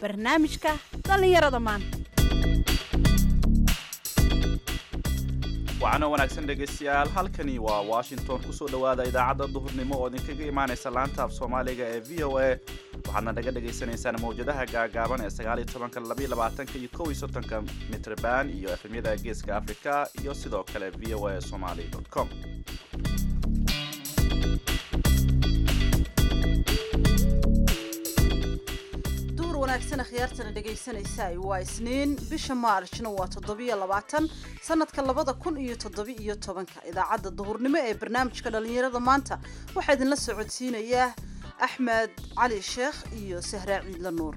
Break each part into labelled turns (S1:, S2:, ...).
S1: barnaamijka dhallinyarada maanta
S2: waxaana wanaagsan dhegaystayaal halkani waa washington kusoo dhowaada idaacadda duhurnimo oo idinkaga imaanaysa laanta af soomaaliga ee v o a waxaadna naga dhagaysanaysaan mawjadaha gaagaaban ee sagaaliyo tobanka labaiyo labaatanka iyo kow iyo soddonka mitrban iyo efemyada geeska africa iyo sidoo kale v o a somali com
S1: duhur wanaagsan akhyaartana dhegaysanaysaa waa isniin bisha maarjna waa toddobiyo labaatan sanadka labada kun iyo toddobi iyo tobanka idaacadda duhurnimo ee barnaamijka dhallinyarada maanta waxaa idinla socodsiinayaa axmed cali sheekh iyo sahraa ciidla nuur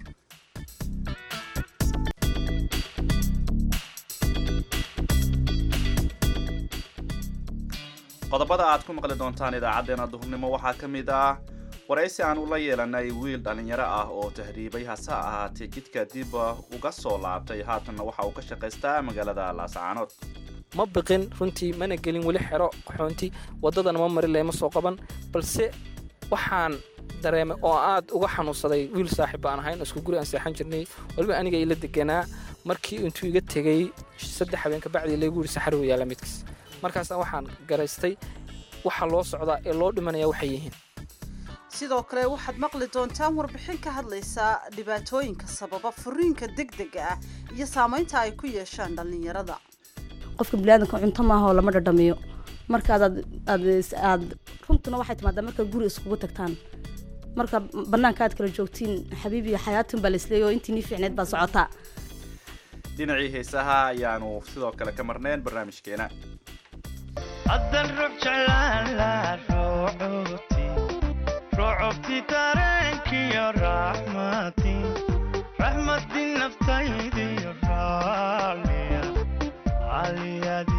S2: qodobada aad ku maqli doontaan idaacadeena duhurnimo waxaa ka mid ah waraysi aan ula yeelanay wiil dhallinyaro ah oo tahriibay hase ahaatee jidka dib uga soo laabtay haatanna waxa uu ka shaqaystaa magaalada laasacaanood
S3: ma biqin runtii mana gelin weli xero xoonti waddadana ma mari lema soo qaban balse waxaan dareemay oo aad uga xanuunsaday wiil saaxiib baan ahayn isku guri aan seexan jirnay waliba aniga ila deganaa markii intuu iga tegey saddex habeen kabacdii laygu yidhi saxar weyaala midkiis markaasna waxaan garaystay waxa loo socdaa ee loo dhimanaya waxay yihiin
S1: sidoo kale waxaad maqli doontaan warbixin ka hadlaysaa dhibaatooyinka sababa furiinka degdega ah iyo saamaynta ay ku yeeshaan dhallinyarada
S4: qofka biniaadanka cunto maaha oo lama dhadhamiyo markaad aad aad runtuna waxay timaadaa markaad guri iskugu tagtaan marka banaanka aad kala joogtiin xabiib iyo xayaatin baa laisleeya oo intii nii fiicneed baa socotaa
S2: dhinacii heesaha ayaanu sidoo kale ka marnayn barnaamijkeena
S5: haddan rux jeclaala ruucubti ruucubti dareenkiyo raxmati raxmadi naftaydiyo raaliya aliyadi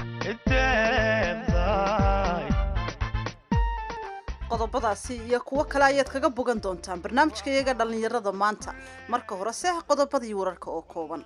S5: iteeqday
S1: qodobadaasi iyo kuwo kale ayaad kaga bogan doontaan barnaamijka iyaga dhallinyarada maanta marka hore seex qodobadii wararka oo kooban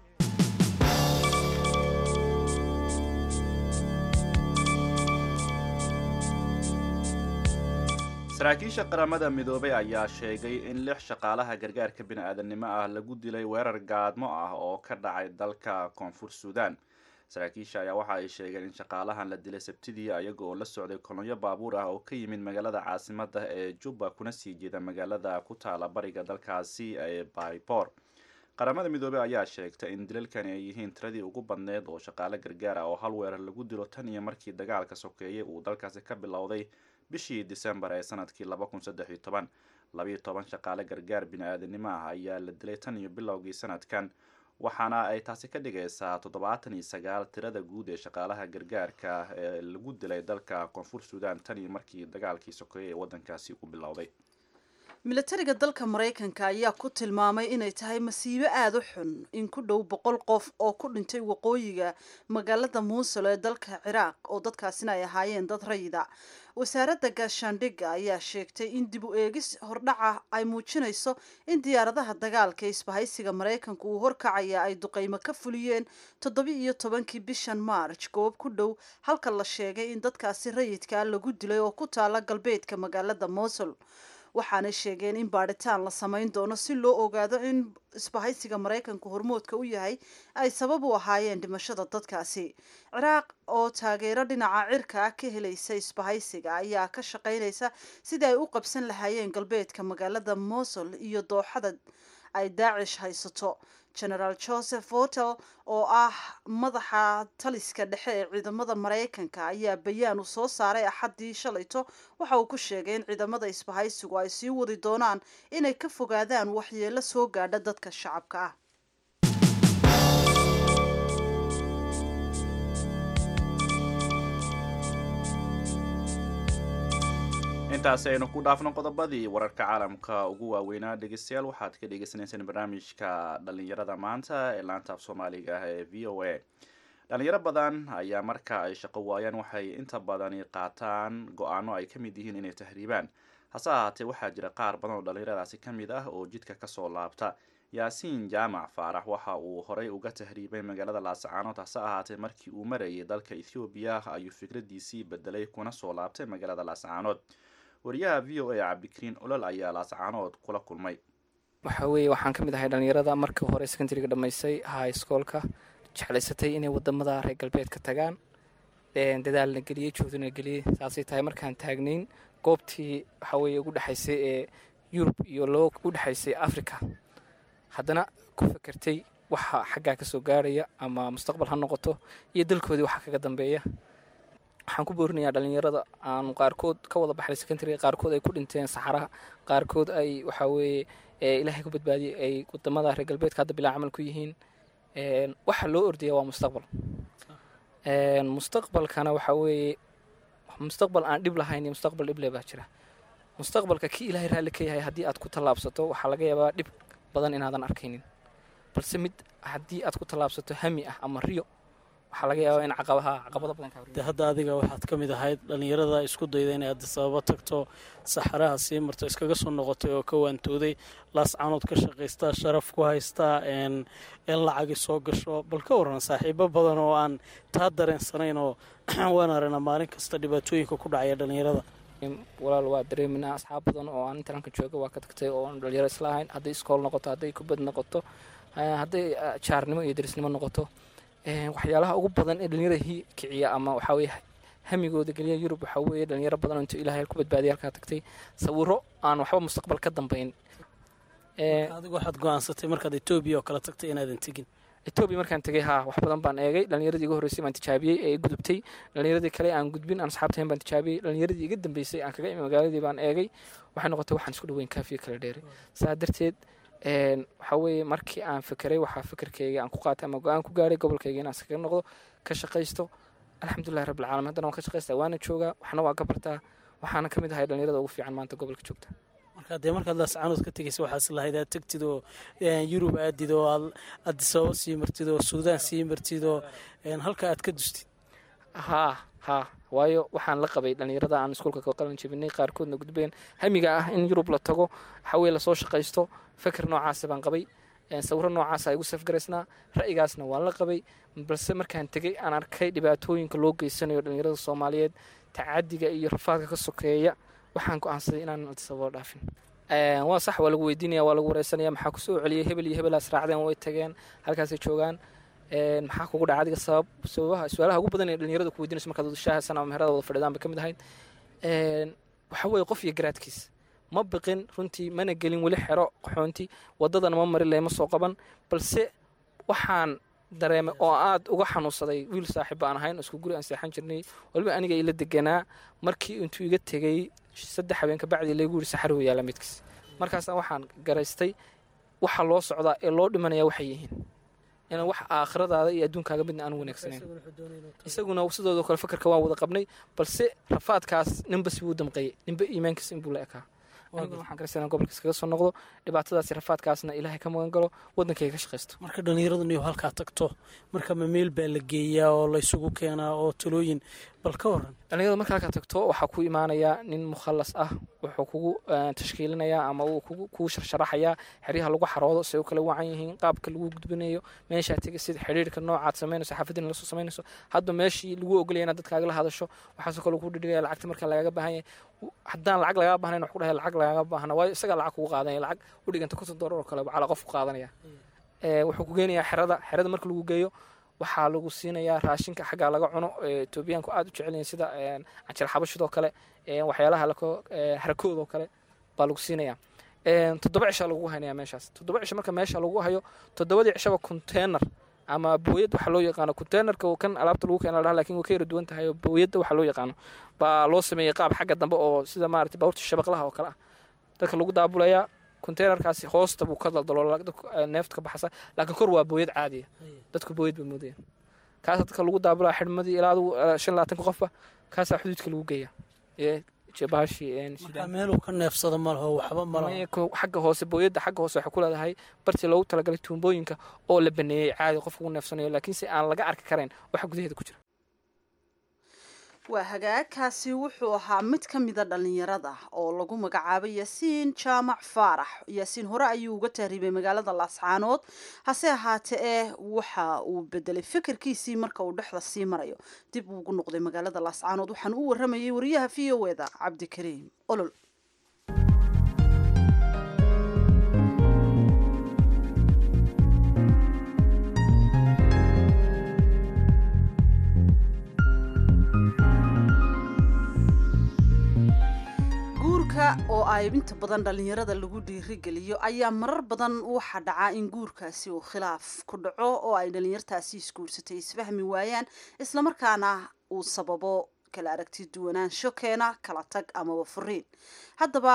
S2: saraakiisha qaramada midoobay ayaa sheegay in lix shaqaalaha gargaarka bini-aadamnimo ah lagu dilay weerar gaadmo ah oo ka dhacay dalka koonfur suudaan saraakiisha ayaa waxa ay sheegeen in shaqaalahan la dilay sabtidii ayaga oo la socday kolonyo baabuur ah oo ka yimid magaalada caasimada ee jubba kuna sii jeeda magaalada ku taala bariga dalkaasi ee baybor qaramada midoobey ayaa sheegtay in dilalkani ay yihiin tiradii ugu badneyd oo shaqaale gargaar ah oo hal weerar lagu dilo tan iyo markii dagaalka sokeeyey uu dalkaasi ka bilowday bishii disembar ee sanadkii laba kun saddex iyo toban labayo toban shaqaale gargaar bini-aadanimo ah ayaa la dilay tan iyo bilowgii sanadkan waxaana ay taasi ka dhigaysaa toddobaatan iyo sagaal tirada guud ee shaqaalaha gargaarka ee lagu dilay dalka koonfur suudaan tan iyo markii dagaalkii sokeeye ee waddankaasi u bilowday
S1: milatariga dalka maraykanka ayaa ku tilmaamay inay tahay masiibo aada u xun in ku dhow boqol qof oo ku dhintay waqooyiga magaalada muusul ee dalka ciraaq oo dadkaasina ay ahaayeen dad rayida wasaaradda gaashaandhigga ayaa sheegtay in dib u eegis hordhaca ay muujinayso in diyaaradaha dagaalka ee isbahaysiga maraykanka uu horkacaya ay duqeymo ka fuliyeen toddobi iyo tobankii bishan marj goob ku dhow halka la sheegay in dadkaasi rayidkaa lagu dilay oo ku taala galbeedka magaalada muusul waxaanay sheegeen in baadhitaan la samayn doono si loo ogaado in isbahaysiga maraykanka hormoodka u yahay ay sabab u ahaayeen dhimashada dadkaasi ciraaq oo taageero dhinaca cirka ah ka helaysa isbahaysiga ayaa ka shaqaynaysa sidii ay u qabsan lahaayeen galbeedka magaalada mosul iyo dooxada ay daacish haysato generaal joseph votel oo ah madaxa taliska dhexe ee ciidamada maraykanka ayaa bayaan uu soo saaray axaddii shalayto waxa uu ku sheegay in ciidamada isbahaysigu ay sii wadi doonaan inay ka fogaadaan waxyeelo soo gaadha dadka shacabka ah
S2: intaasi aynu ku dhaafno qodobadii wararka caalamka ugu waaweynaa dhegeystayaal waxaad ka dhegeysaneyseen barnaamijka dhallinyarada maanta ee laanta af soomaaliga ah ee v o a dhalinyaro badan ayaa marka ay shaqo waayaan waxay inta badani qaataan go-aano ay ka mid yihiin inay tahriibaan hase ahaatee waxaa jira qaar badan oo dhallinyaradaasi ka mid ah oo jidka kasoo laabta yaasiin jaamac faarax waxa uu horey uga tahriibay magaalada laasacaanood hase ahaatee markii uu marayay dalka ethoobiya ayuu fikradiisii bedelay kuna soo laabtay magaalada laasacaanood wariyaha v o a cabdikariin olol ayaa laasacaanood kula kulmay
S3: waxa weeye waxaan ka mid ahay dhallinyarada markii hore secondariga dhammaysay high schoolka jeclaysatay inay wadamada reer galbeedka tagaan dadaal la geliyey joogdana la geliyey saasay tahay markaan taagnayn goobtii waxa weeye ugu dhexaysay ee yurub iyo loo u dhexaysay africa haddana ku fekertay waxa xaggaa ka soo gaaraya ama mustaqbal ha noqoto iyo dalkoodii waxa kaga dambeeya waxaan ku boorinayaa dhallinyarada aanu qaarkood ka wada baxnay secondariga qaarkood ay ku dhinteen saxaraha qaarkood ay waxaa weeye ilaahay ku badbaadiyey ay wadamada reer galbeedka hadda bilaa camal ku yihiin waxa loo ordaya waa mustaqbal mustaqbalkana waxaa weeye mustaqbal aan dhib lahayn iyo mustaqbal dhib leh baa jira mustaqbalka kii ilaahay raalli ka yahay haddii aad ku tallaabsato waxaa laga yaabaa dhib badan inaadan arkaynin balse mid haddii aad ku tallaabsato hami ah ama riyo waxaa laga yaabaa in caqabaha caqabado badan kaa
S6: de hadda adiga waxaad ka mid ahayd dhallinyarada isku dayda inay adisababo tagto saxaraha sii marto iskaga soo noqotay oo ka waantooday laascaanood ka shaqaystaa sharaf ku haystaa in lacagi soo gasho bal ka waran saaxiibo badan oo aan taa dareensanayn oo waan aragnaa maalin kasta dhibaatooyinka ku dhacaya dhallinyarada
S3: walaal waa dareeminaa asxaab badan oo aan intaranka jooga waa ka tagtay oo aan dhalinyaro isla ahayn hadday iskool noqoto hadday kubad noqoto hadday jaarnimo iyo derisnimo noqoto waxyaalaha ugu badan ee dhalinyarada hi kiciya ama waxaa weye hamigooda geliya yurub waxaa weeye dhalinyaro badan oo intuu ilahay ku badbaadiya halkaa tagtay sawiro aan waxba mustaqbal ka dambayn
S6: adigu waxaad go-aansatay markaad etoobiya oo kale tagtay inaadan tegin
S3: etoobiya markaan tegay haa wax badan baan eegay dhalinyaradii iga horreysay baan tijaabiyey ee gudubtay dhalinyaradii kale aan gudbin aan asxaabtahayn baan tijaabiyey dhalinyaradii iga dambeysay aan kaga imi magaaladii baan eegay waxay noqotay waxaan isku dhaweyn kaafiyo kala dheeray saa darteed waxaa weeye markii aan fekeray waxaa fikirkayga aan ku qaatay ama go-aan ku gaaray gobolkayga inaan iskaga noqdo ka shaqaysto alxamdulillahi rabbil caalamiin haddana waan ka shaqaystaa waana joogaa waxna waa ka bartaa waxaana ka mid ahay dhalinyarada ugu fiican maanta gobolka joogta
S6: marka dee markaad laascaanood ka tegaysa waxaas lahayd aad tegtid oo yurub aadid oo aad adisababo sii martid oo suudaan sii martid oo halka aad ka dustid
S3: haa haa waayo waxaan la qabay dhalinyarada aan iskuulka ka qalan jebinay qaarkoodna gudbeen hamiga ah in yurub la tago waxaweye lasoo shaqaysto feker noocaasa baan qabay sawiro noocaasa igu safgaraysnaa ra'yigaasna waan la qabay balse markaan tegey aan arkay dhibaatooyinka loo geysanayo dhalinyarada soomaaliyeed tacadiga iyo rafaadka ka sokeeya waxaan go-aansaday inaan adisababo dhaafin waa sax waa lagu weydiinaya waa lagu wareysanaya maxaa kusoo celiyay hebel iyo hebelaas raacdeen way tageen halkaasay joogaan maxaa kugu dhaca adiga sabab sababaha su-aalaha ugu badan ee dhalinyarada ku weydiinayso markaad shaahasan ama meherada wada fadhidaan bay ka mid ahayd waxa weeye qof iyo garaadkiis ma biqin runtii mana gelin weli xero qaxoonti wadadana ma marin leh ma soo qaban balse waxaan dareemay oo aad uga xanuunsaday wiil saaxiib baan ahayn isku guri aan seexan jirnay waliba aniga ila deganaa markii intuu iga tegey saddex habeen kabacdii laygu yiri saxar uu yaala midkiis markaasna waxaan garaystay waxa loo socdaa ee loo dhimanaya waxay yihiin inaan wax aakhiradaada iyo adduunkaaga midna aan wanaagsanayn isaguna sidoodo kale fakarka waan wada qabnay balse rafaadkaas ninba si buu damqeeyey ninba iimaankiisa inbuu la ekaa aniguna waxaan garaysanaa gobolka iskaga soo noqdo dhibaatadaasi rafaadkaasna ilaahay ka magan galo waddankayga ka shaqaysto
S6: marka dhallinyaradu niyo halkaa tagto marka mameel baa la geeyaa oo laysugu keenaa oo talooyin bal ka waran
S3: dhalinyarada marka halkaa tagto waxaa ku imaanayaa nin mukhalas ah wuxuu kugu tashkiilinayaa ama uu kugu sharsharaxayaa xeryaha lagu xaroodo say u kala wacan yihiin qaabka lagu gudbinayo meeshaa tega sida xidhiirka noocaad samaynayso xaafadina lasoo samaynayso hadba meeshii lagu ogolaya inaad dadkaaga la hadasho waxaasoo kale ku dhidhigaya lacagta marka lagaga baahan yahay haddaan lacag lagaga baahnayn wax ku dhahay lacag lagaga baahna waayo isagaa lacag kugu qaadanaya lacag u dhiganta konton doolar oo kale calaa qof ku qaadanaya wuxuu ku geenayaa xerada xerada marka lagu geeyo waxaa lagu siinayaa raashinka xaggaa laga cuno etoobiyaanku aad u jecelyihin sida canjir xabashidoo kale waxyaalaha harakoodoo kale baa lagu siinayaa toddoba cisha lagu haynaya meeshaas toddoba cisho marka meesha lagu hayo toddobadii cishaba containar ama booyad waxa loo yaqaano containerka kan alaabta lagu keena lahaa lakin way ka yara duwan tahay oo booyadda waxa loo yaqaano baa loo sameeyey qaab xagga dambe oo sida maarata baaburta shabaqlaha oo kale ah dadka lagu daabulayaa containerkaasi hoosta buu ka daldalo neefta ka baxasa laakiin kor waa booyad caadiya dadku booyad bay moodayaan kaasa dadka lagu daabulaa xidhmadii ilaa adigu shan labaatanka qofba kaasaa xuduudka lagu geeya
S6: meeluu ka neefsado malaho waxba malaho
S3: xagga hoose booyadda xagga hoose waxay ku leedahay bartii loogu talagalay tuumbooyinka oo la baneeyey caadi qofka ugu neefsanayo laakiinse aan laga arki karayn waxa gudaheeda ku jira
S1: waa hagaagkaasi wuxuu ahaa mid ka mida dhallinyarada oo lagu magacaabay yaasiin jaamac faarax yaasiin hore ayuu uga tahriibay magaalada laascaanood hase ahaatee ee waxa uu bedelay fikirkiisii marka uu dhexda sii marayo dib uu ugu noqday magaalada laascaanood waxaan u waramayay wariyaha v o eda cabdikariim olol oo ay inta badan dhallinyarada lagu dhiirigeliyo ayaa marar badan waxaa dhacaa in guurkaasi uu khilaaf ku dhaco oo ay dhallinyartaasi isguursatay isfahmi waayaan islamarkaana uu sababo kala aragti duwanaansho keena kala tag amaba furiin haddaba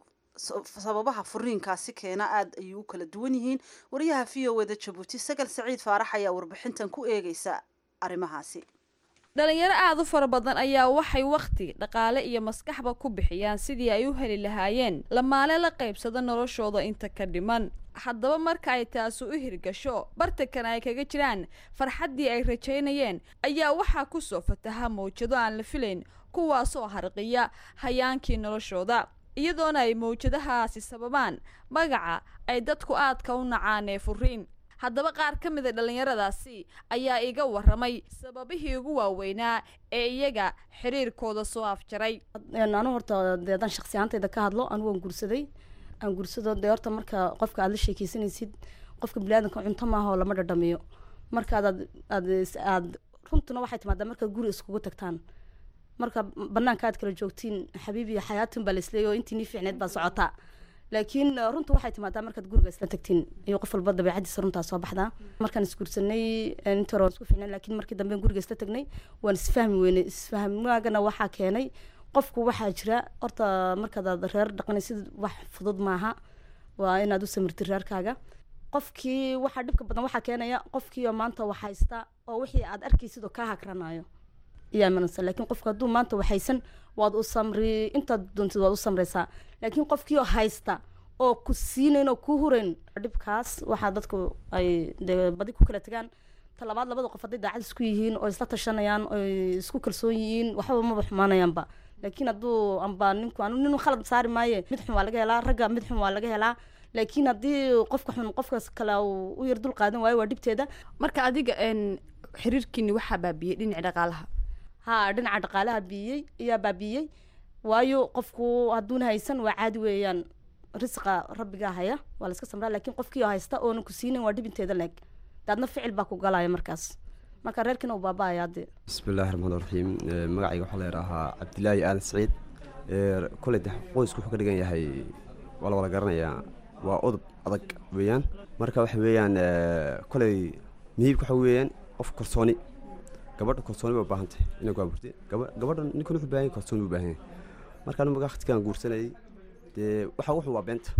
S1: sababaha furiinkaasi keena aada ayay u kala duwan yihiin wariyaha v o eda jabuuti sagal saciid faarax ayaa warbixintan ku eegeysa arrimahaasi
S7: dhalinyaro aada u fara badan ayaa waxay wakhti dhaqaale iyo maskaxba ku bixiyaan sidii ay u heli lahaayeen lamaale la qaybsado noloshooda inta ka dhiman haddaba marka ay taasi u hirgasho bartankan ay kaga jiraan farxaddii ay rajaynayeen ayaa waxaa ku soo fataha mawjado aan la filayn kuwaasoo harqiya hayaankii noloshooda iyadoona ay mawjadahaasi sababaan magaca ay dadku aadka u nacaan ee furiin haddaba qaar ka mid a dhallinyaradaasi ayaa iga waramay sababihii ugu waaweynaa ee iyaga xiriirkooda soo afjaray
S4: anu horta dee haddaan shaksi ahaantayda ka hadlo anigu waan guursaday aan guursado dee horta marka qofka aad la sheekeysanaysid qofka biniaadanka cunto maaha oo lama dhadhamiyo markaad aad aad aad runtuna waxay timaadaa markaad guri iskugu tagtaan marka banaanka aad kala joogtiin xabiib iyo xayaatin baa laisleeyay oo intii nii fiicneed baa socotaa laakiin runta waxay timaadaa markaad guriga isla tagtiin iyo qof walba dabeecadiisa runtaa soo baxdaa markaan isguursanay inta hore waan isku fiicnay laakiin markii dambe guriga isla tagnay waan isfahmi weynay isfahmaagana waxaa keenay qofku waxaa jira horta markaad aad reer dhaqanaysid wax fudud maaha waa inaad u samirtid reerkaaga qofkii waxaa dhibka badan waxaa keenaya qofkii oo maanta wax haysta oo wixii aad arkaysid oo kaa hagranayo iyaa imanaysa laakiin qofku hadduu maanta waxaysan waad u samri intaad doontid waad u samraysaa laakiin qofkii oo haysta oo ku siinayn oo ku hurayn dhibkaas waxaa dadku ay dee badi ku kala tegaan talabaad labada qof hadday daacad isku yihiin oo isla tashanayaan oo isku kalsoon yihiin waxba maba xumaanayaanba laakiin hadduu amba ninku anu nin khalad saari maaye mid xun waa laga helaa ragga mid xun waa laga helaa laakiin haddii qofka xun qofkaas kale uu u yar dul qaadan waayo waa dhibteeda
S7: marka adiga xiriirkiini waxaa baabiyey dhinaci dhaqaalaha
S4: ha dhinaca dhaqaalaha biiyey ayaa baabiiyey waayo qofku hadduuna haysan waa caadi weeyaan risqa rabbigaa haya waa la iska samraa laakiin qofkii oo haysta oona ku siinayn waa dhibinteeda leeg daadna ficil baa ku galaya markaas marka reerkiina uu baaba-aya dee
S8: bismillahi raxmaan raxiim magacayga waxaa la yidhaahaa cabdilaahi aadan saciid koley de qoysku wuxuu ka dhigan yahay waa la wada garanayaa waa udub adag weeyaan marka waxa weeyaan koley mihiibka waxa weeyaan qof kalsooni gabadha kalsooni bay u baahan tahay inay ku abuurtay gabadha ninkan wuxuu baahan yahay kalsooni buu baahan yahay marka anigu waqtigaan guursanayay dee waxa wuxuu waa beenta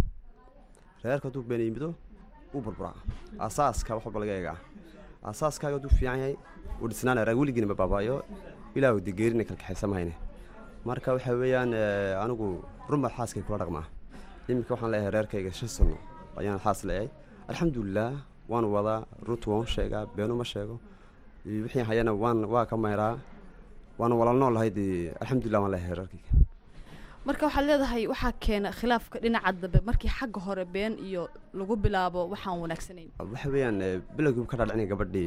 S8: reerka hadduu been yimido uu burburaa asaaska wax walba laga eegaa asaaskaaga hadduu fiican yahay uu dhisnaanaya reer weligiina ma baabaayo ilaahu dee geerina kalkaxaysa mahayne marka waxa weeyaan anigu rumar xaaskay kula dhaqmaa iminka waxaan leeyahay reerkayga shan sano ayaan xaas leeyahay alxamdulilah waan wadaa runta waan sheegaa beenu ma sheego wixii hayana waan waa ka mayraa waana walaal nool lahayd alxamdulilah waan leeyahay reerkayga
S7: marka waxaad leedahay waxaa keena khilaafka dhinaca dambe markii xagga hore been iyo lagu bilaabo waxaan wanaagsanayn
S8: waxa weeyaan bilowgii ka dhaadhicinaya gabadhii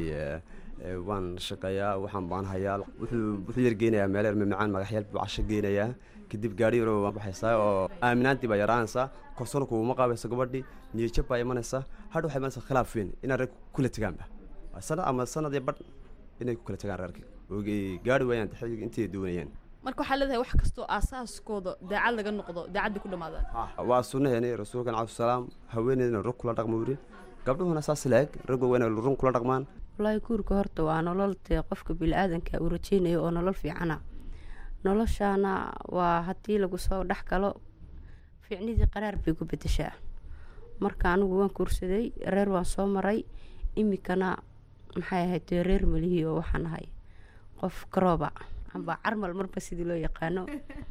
S8: waan shaqeeyaa waxaan baan hayaa wuxuu wuxuu yar geenayaa meel yar mamacaan magaxyaal buu casho geenayaa kadib gaari yaro waan baxaysaa oo aaminaantii baa yaraanaysaa korsoona kuuma qaabayso gabadhii niyajab baa imanaysaa hadha waxay imanaysaa khilaaf weyn inaan reer kula tegaanba sanad ama sanad iyo badh inay ku kala tegaan reerka oo gaari waayaan xilliga intay doonayaan
S7: marka waxaa leedahay wax kastoo aasaaskooda daacad laga noqdo daacadday ku dhamaadaan
S8: waa sunnaheeni rasuulkan calayi salaam haweeneydna rug kula dhaqmo yiri gabdhuhuna saas laeg ragga waa inay run kula dhaqmaan
S9: wallaahi guurka horta waa nolol dee qofka bili-aadanka uu rajeynayo oo nolol fiicana noloshaana waa haddii lagu soo dhex galo fiicnidii qaraar bay ku bedeshaa marka anigu waan guursaday reer waan soo maray iminkana maxay ahayd dee reer malihii oo waxaan ahay qof garooba amba carmal marba sidii loo yaqaano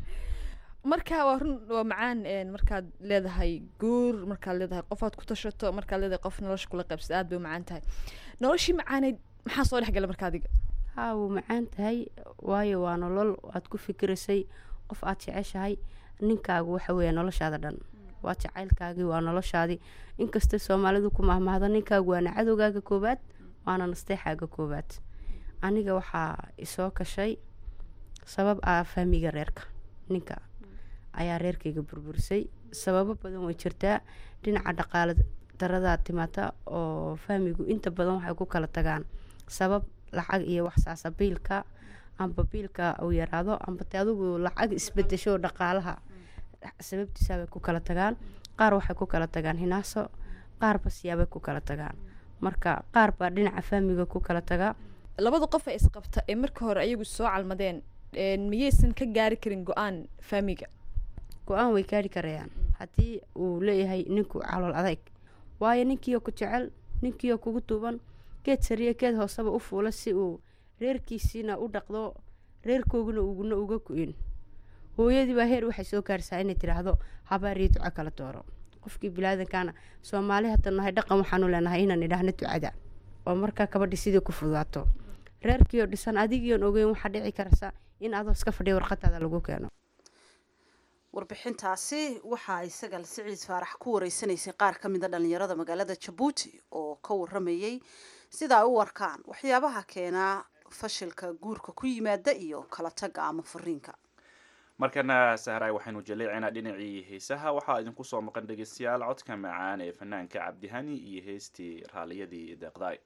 S7: marka waa run waa macaan markaad leedahay guur markaad leedahay qofaad ku tashato markaad leedahay qof nolosha kula qaybsada aad bay u macaan tahay noloshii macaaneyd maxaa soo dhexgala marka adiga
S9: haa wuu macaan tahay waayo waa nolol aad ku fikiraysay qof aad jeceshahay ninkaagu waxa weeya noloshaada dhan waa jacaylkaagii waa noloshaadii inkastay soomaalidu ku mahmahdo ninkaagu waana cadowgaaga koowaad waana nasteexaaga koowaad aniga waxaa isoo kashay sabab ah fahmiga reerka ninka ayaa reerkayga burburisay sababo badan way jirtaa dhinaca dhaqaale daradaa timaata oo fahmigu inta badan waxay ku kala tagaan sabab lacag iyo waxsaasa biilka amba biilka uu yaraado amba te adigu lacag isbedesho dhaqaalaha sababtiisaabay ku kala tagaan qaar waxay ku kala tagaan hinaaso qaarba siyaabay ku kala tagaan marka qaar baa dhinaca faamiga ku kala tagaa
S7: labada qof ee isqabta ee marka hore ayagu soo calmadeen een, miyaysan ka gaari karin go-aan faamiga
S9: go-aan way gaari karayaan haddii uu leeyahay ninku calool adayg waayo ninkiioo ku jecel ninkiioo kugu tuuban geed sariya geed hooseba u fuula si uu reerkiisiina u dhaqdo reerkooguna uguna uga ku-in hooyadii baa heer waxay soo gaarsaa inay tidhaahdo habaariyo duco kala dooro qofkii bilaadankaana soomaali hadda nahay dhaqan waxaanu leenahay inaan idhaahno ducada oo markaa kabadhi sidii ku fudaato reerkiioo dhisan adigiion ogeyn waxaa dhici karsa in adoo iska fadhiya warqadaada lagu keeno
S1: warbixintaasi waxaa isaga siciid faarax ku wareysanaysay qaar ka mida dhalinyarada magaalada jabuuti oo ka waramayey sida ay u warkaan waxyaabaha keenaa fashilka guurka ku yimaada iyo kala taga ama furiinka
S2: markana sahraay waxaynu jaleecaynaa dhinacii heesaha waxaa idinku soo maqan dhegeystayaal codka macaan ee fanaanka cabdihani iyo heestii raaliyadii deeqdaay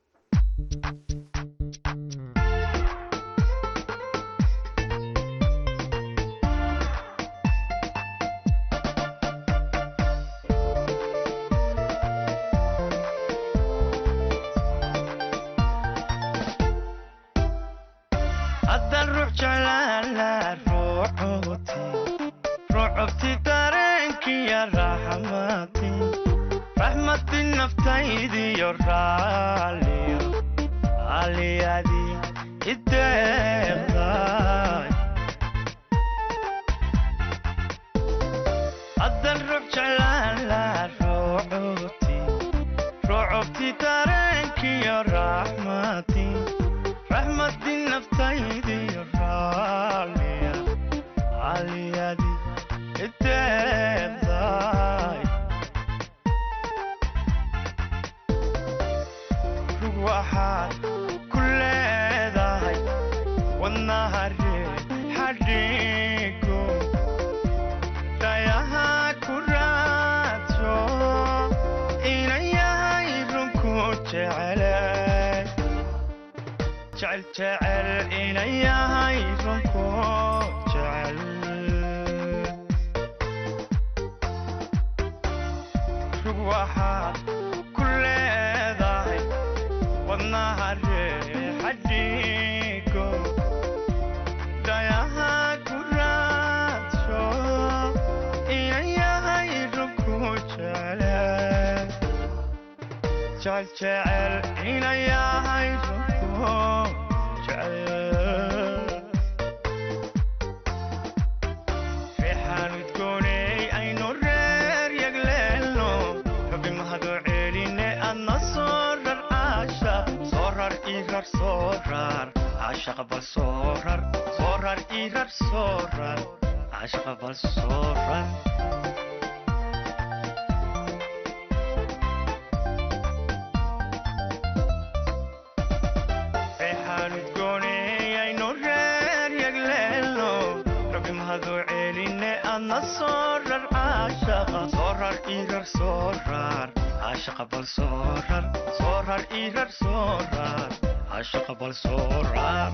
S5: haddaan ruux jeclaan lahaa ruuxooti ruuxobti dareenkiya raxmati raxmati naftaydiyo raaliyo aliyadi ideeqday haddaan ruux jeclaan lahaa ruuxooti ruuxobti dareenkiyo raxmati raxmadi naftaydiyo raaliya aliyadi ideeqday rug waxaad ku leedahay wadnaha reer xadhigo dhayaha ku raajo inan yahay runku jecelay jecel jecel inan yahay runku jecel rug waxaad ku leedahay wadnaha reexadhigo dhayaha ku raadsho inan yahay runku jecel jecel jecel inan yahay runku jecel reexaan udgooney aynu reer yagleelno rabi mahadoo ceeline adna soo rar caashaq soo rar ii rar soo rar caashaqa bal soo rar soo rar ii rar soo rar caashaqa bal soo rar reexaan udgooney aynu reer yagleelno rabi mahadoo ceeline adna soo rar caashaqa soo rar ii rar soo rar caashaqa bal soo rar soo rar ii rar soo rar caashaqa bal soo rar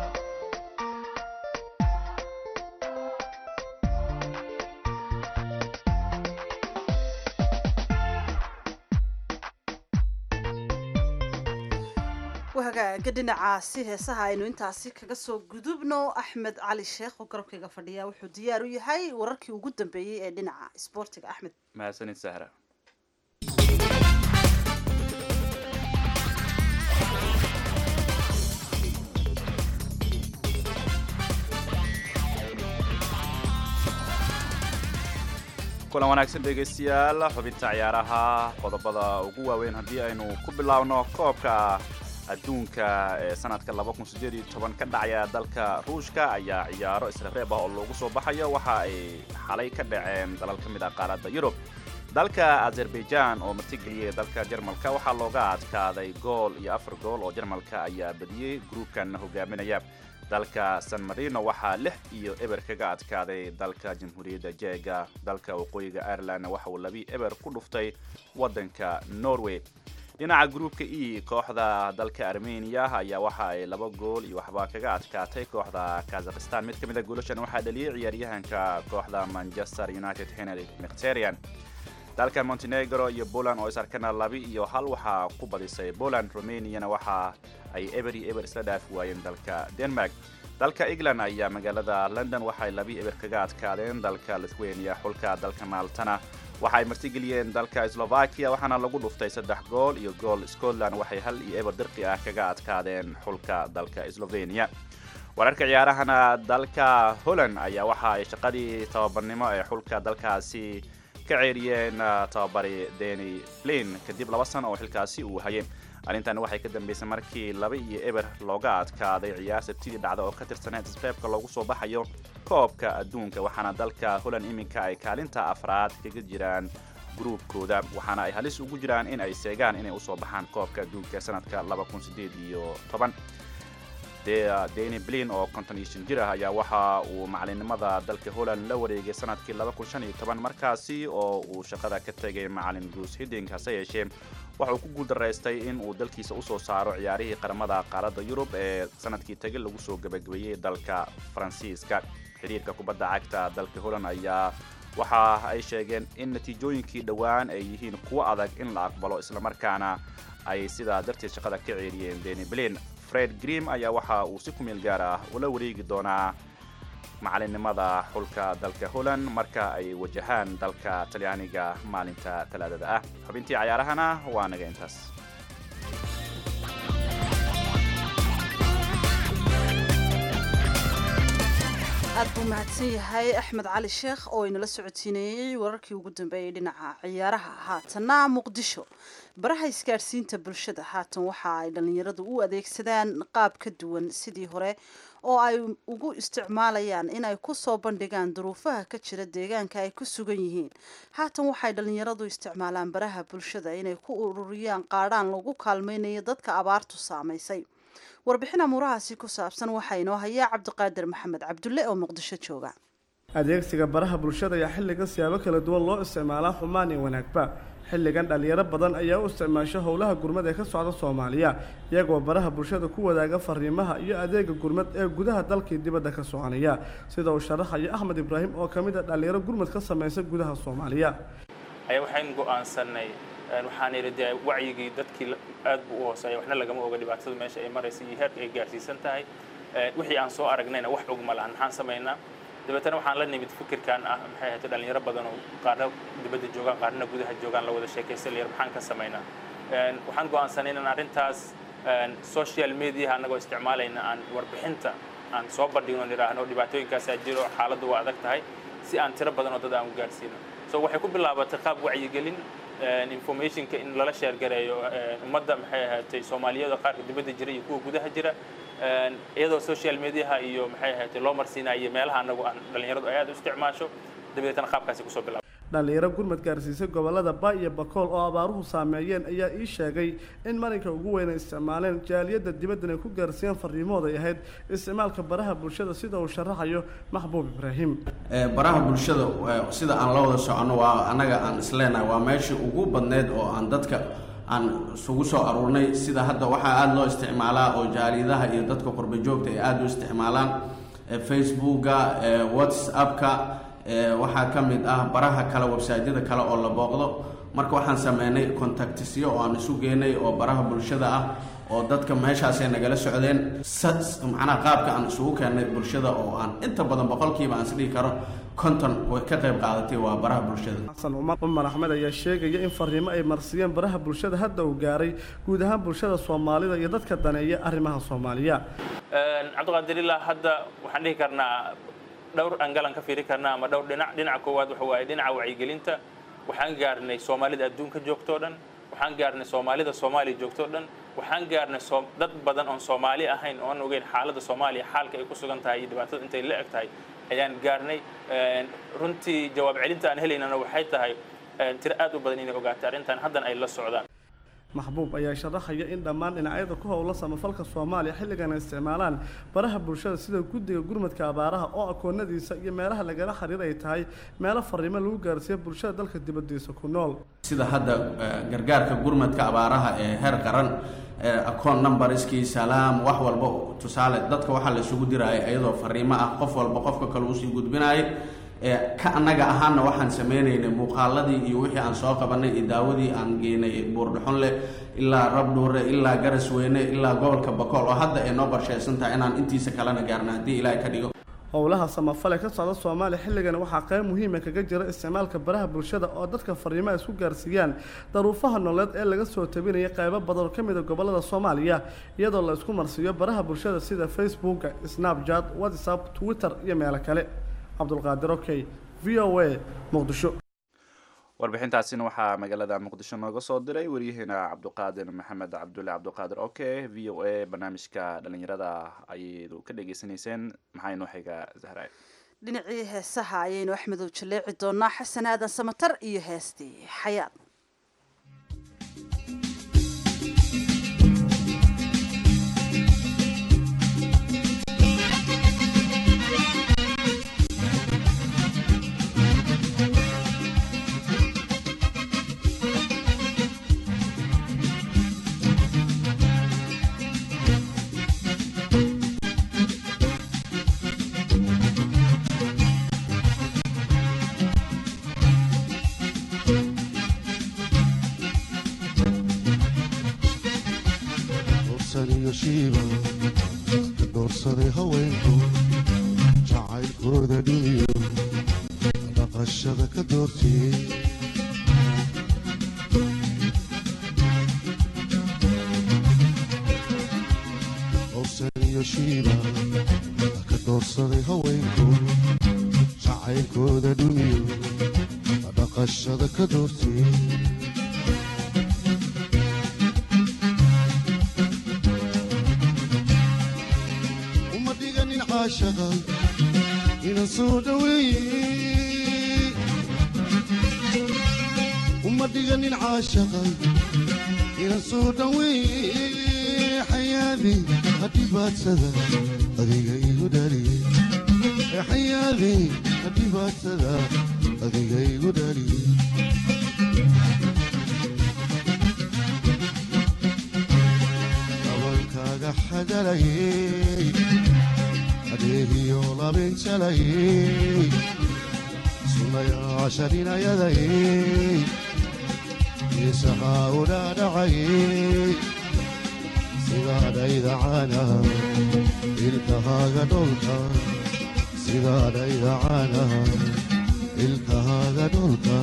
S1: wahagaaga dhinacaasi heesaha aynu intaasi kaga soo gudubno axmed cali sheekh oo garabkayga fadhiya wuxuu diyaar u yahay wararkii ugu dambeeyey ee dhinaca isboortiga axmed
S2: mahadsanid sahra kulan wanaagsan dhegaystayaal xubinta ciyaaraha qodobada ugu waaweyn haddii aynu ku bilaabno koobka adduunka ee sanadka ka dhacaya dalka ruushka ayaa ciyaaro israreeb ah oo loogu soo baxayo waxa ay xalay ka dhaceen dalal ka mid ah qaaradda yurub dalka azerbaijan oo martigeliyay dalka jarmalka waxaa looga adkaaday gool iyo afar gool oo jarmalka ayaa badiyey gruubkan hogaaminaya dalka san marino waxaa lix iyo eber kaga adkaaday dalka jamhuuriyadda jeega dalka waqooyiga ireland waxa uu labi eber ku dhuftay waddanka norway dhinaca gruupka e kooxda dalka armenia ayaa waxa ay laba gool iyo waxba kaga adkaatay kooxda kazakhistan mid ka mid a goolashan waxaa dhaliyey ciyaaryahanka kooxda manchester united henry mkterian dalka montenegro iyo poland oo is arkana laba iyo hal waxaa ku badisay poland romaniana waxa ay eber iyo eber isla dhaafi waayeen dalka denmark dalka england ayaa magaalada london waxay labi eber kaga adkaadeen dalka lithuania xulka dalka maaltana waxa ay martigeliyeen dalka slovakia waxaana lagu dhuftay saddex gool iyo gool scotland waxay hal iyo eber dirqi ah kaga adkaadeen xulka dalka slovenia wararka ciyaarahana dalka holland ayaa waxa ay shaqadii tababarnimo ee xulka dalkaasi ka ceeriyeen tababari deni flin kadib laba sano oo xilkaasi uu hayay arrintan waxay ka dambeysay markii laba iyo eber looga adkaaday ciyaar sabtidii dhacda oo ka tirsaneed isreebka loogu soo baxayo koobka adduunka waxaana dalka holland iminka ay kaalinta afraad kaga jiraan gruubkooda waxaana ay halis ugu jiraan in ay seegaan inay usoo baxaan koobka adduunka sanadka iyo toban deni blin oo konton iyo shan jir ah ayaa waxa uu macalinimada dalka holland la wareegay sanadkii markaasi oo uu shaqada ka tegay macalin bruce hidding hase yeeshee waxauu ku guuldaraystay in uu dalkiisa usoo saaro ciyaarihii qaramada qaaradda yurub ee sanadkii tagi lagu soo gabagabeeyey dalka faransiiska xiriirka kubadda cagta dalka holland ayaa waxa ay sheegeen in natiijooyinkii dhowaan ay yihiin kuwo adag in la aqbalo islamarkaana ay sidaa darteed shaqada ka ceeriyeen deni blin fred grim ayaa waxa uu si ku meel gaar ah ula wareegi doonaa macalinimada xulka dalka holland marka ay wajahaan dalka talyaaniga maalinta talaadada ah xubintii cayaarahana waa naga intaas
S1: aad buu mahadsan yahay axmed cali sheekh oo inala socodsiinayey wararkii ugu dambeeyey dhinaca ciyaaraha haatanna muqdisho baraha isgaadhsiinta bulshada haatan waxa ay dhallinyaradu u adeegsadaan qaab ka duwan sidii hore oo ay ugu isticmaalayaan inay ku soo bandhigaan duruufaha ka jira deegaanka ay ku sugan yihiin haatan waxay dhallinyaradu isticmaalaan baraha bulshada inay ku ururiyaan qaadhaan lagu kaalmaynayo dadka abaartu saamaysay warbixin amuurahaasi ku saabsan waxaa inoo hayaa cabdiqaadir maxamed cabdulle oo muqdisho jooga
S10: adeegsiga baraha bulshada ayaa xilligan siyaabo kala duwan loo isticmaalaa xumaan iyo wanaagba xilligan dhallinyaro badan ayaa u isticmaasha howlaha gurmad ee ka socda soomaaliya iyagoo baraha bulshada ku wadaaga fariimaha iyo adeega gurmad ee gudaha dalkii dibadda ka soconaya sida uu sharaxayo axmed ibraahim oo ka mid a dhallinyaro gurmad ka samaysa gudaha soomaaliya
S3: ayaa waxayn go'aansanay waxaan idhi dee wacyigii dadkii aad buu u hooseeya waxna lagama oga dhibaatada meesha ay maraysa iyo heerka ay gaarsiisan tahay wixii aan soo aragnayna wax og ma lahan maxaan samaynaa dabeetana waxaan la nimid fikirkan ah maxay ahayd dhalinyaro badan oo qaarna dibadda joogaan qaarna gudaha joogaan la wada sheekaysta layar maxaan ka samaynaa waxaan go'aansanay inaan arrintaas social media annagoo isticmaalayna aan warbixinta aan soo bandhigno nidhaahno dhibaatooyinkaasaa jiro xaaladdu waa adag tahay si aan tiro badan oo dad aan u gaarsiino so waxay ku bilaabatay qaab wacyigelin informationka in lala sheergareeyo ummadda maxay ahaatay soomaaliyada qaarka dibadda jira iyo kuwa gudaha jira iyadoo social mediaha iyo maxay ahaatay loo marsiinayo meelaha anagu aan dhallinyaradu ay aad u isticmaasho dabadeetana qaabkaasi kusoo bilaabay
S10: dhallinyaro gurmad gaarsiisay gobolada ba iyo bakool oo abaaruhu saameeyeen ayaa ii sheegay in marinka ugu weyn ay isticmaaleen jaaliyadda dibaddan ay ku gaarsiiyeen fariimahooda ay ahayd isticmaalka baraha bulshada sida uu sharaxayo maxbuub ibraahim
S11: baraha bulshada sida aan la wada soconno waa annaga aan isleenahay waa meeshii ugu badneyd oo aan dadka aan isugu soo aruurnay sida hadda waxaa aada loo isticmaalaa oo jaaliyadaha iyo dadka qurba joogta ay aada u isticmaalaan facebooka whatsappka waxaa ka mid ah baraha kale websaadyada kale oo la booqdo marka waxaan sameynay contactisyo oo aan isu geenay oo baraha bulshada ah oo dadka meeshaasay nagala socdeen macnaha qaabka aan isugu keennay bulshada oo aan inta badan boqolkiiba aan isdhihi karo konton way ka qayb qaadatay waa baraha bulshada
S10: xasan cumar cumar axmed ayaa sheegaya in fariimo ay marsiiyeen baraha bulshada hadda uu gaaray guud ahaan bulshada soomaalida iyo dadka daneeya arrimaha soomaaliya
S3: cabdiqaadir ilaa hadda waxaan dhihi karnaa dhowr angalan ka fiiri karnaa ama dhowr dhinac dhinaca koowaad waxa waaye dhinaca wacyigelinta waxaan gaarnay soomaalida adduunka joogtoo dhan waxaan gaarnay soomaalida soomaaliya joogtoo dhan waxaan gaarnay dad badan oon soomaali ahayn oon ogeyn xaaladda soomaaliya xaalka ay ku sugan tahay iyo dhibaatada intay la eg tahay ayaan gaarnay runtii jawaab celinta aan helaynana waxay tahay tiro aad u badan inay ogaatay arrintan haddana ay la socdaan
S10: maxbuub ayaa sharaxaya in dhammaan dhinacyada ku howla samafalka soomaaliya xilligan ay isticmaalaan baraha bulshada sida guddiga gurmadka abaaraha oo akoonadiisa iyo meelaha lagala xiriir ay tahay meelo fariimo lagu gaarsiiyo bulshada dalka dibadiisa ku nool
S11: sida hadda eh, gargaarka gurmadka abaaraha ee heer qaran akoon numberskii salaam wax walba tusaale dadka waxaa la isugu diraya iyadoo fariimo ah qof walba qofka kale usii gudbinaya ee ka annaga ahaana waxaan sameynaynay muuqaaladii iyo wixii aan soo qabanay iyo daawadii aan geynay buurdhaxunle ilaa rabdhuure ilaa garasweyne ilaa gobolka bakool oo hadda ay noo qorsheysan tahay inaan intiisa kalena gaarna haddii ilaahay ka dhigo
S10: howlaha samafale ka socda soomaaliya xilligan waxaa qayb muhiima kaga jira isticmaalka baraha bulshada oo dadka fariimaha isku gaarsiiyaan daruufaha nololeed ee laga soo tabinaya qaybo badan oo ka mid a gobolada soomaaliya iyadoo la isku marsiiyo baraha bulshada sida facebooka snapchat whatsapp twitter iyo meelo kale cabdulqaadir okey v o a muqdisho
S2: warbixintaasina waxaa magaalada muqdisho nooga soo diray waryaheena cabduqaadir maxamed cabdulle cabduqaadir oke v o a barnaamijka dhalinyarada ayaydu ka dhegeysaneyseen maxaa inoo xiga zahra
S1: dhinacii heesaha ayaynu axmedow jaleeci doonaa xasan aadan samatar iyo heestii xayaad
S12: doorsaday haweenku jacaylkooda dhiiyo dhaqashada ka doortiyey owsan iyo shiiba ka doorsaday haweenku jacaylkooda dhumiyo dhaqashada ka doortiyey caashaqa ina soo dhaweeye uma dhiganin caashaqa ina soo dhaweeye xayaadi hadhibaadsada adiga igu dhaliye xayaadi hadhibaadsada adiga igu dhaliye dabalkaaga xagalayey adeegiyo labinjalayey sunayaasha dhinayadayey isahaa u dhaadhacayey sidaadhayda caanaha ilkahaaga dholka sidaadhayda caanaha ilkahaaga dholka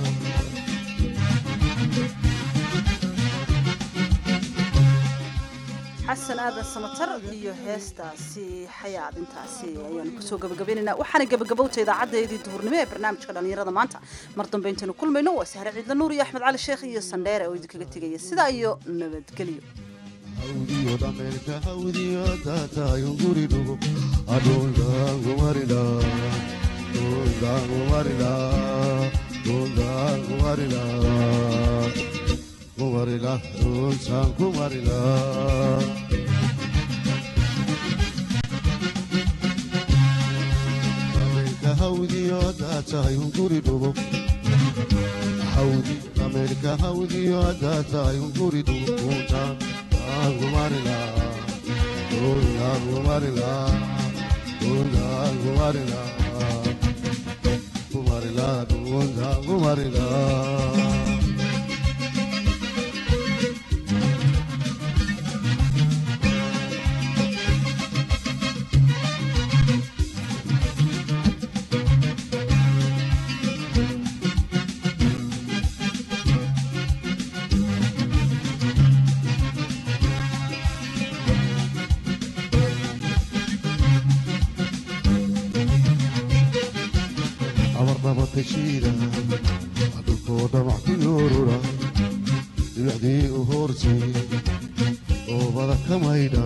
S1: xasan aadan samatar iyo heestaasi xayaad intaasi ayaanu kusoo gabagabaynaynaa waxaana gabagabowta idaacadeedii duhurnimo ee barnaamijka dhallinyarada maanta mar dambe intaynu kulmayno waa sahre ciidla nuur iyo axmed cali sheekh iyo sandheere oo idinkaga tegaya sidaa iyo nabadgelyo
S12: hawdiyo dhameelka hawdiyo taatayun guri dhugo adhuldaangumarila dhuldaangumarila dhuldaangumarila kumarila dhultaan kumarila dhameelka hawdiyo taatayun guri dhugo hawdi dhameelka hawdiyo taatayun guri dhugo kuntaan gumarila dunda gumarila dunda gumarila gumarila dunda gumarila abarnabatashiida dhulkoo dhamac ku yoorura dhibicdii u hoortay oobada ka maydha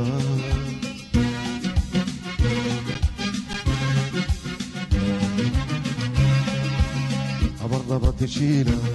S12: abarnabatashiida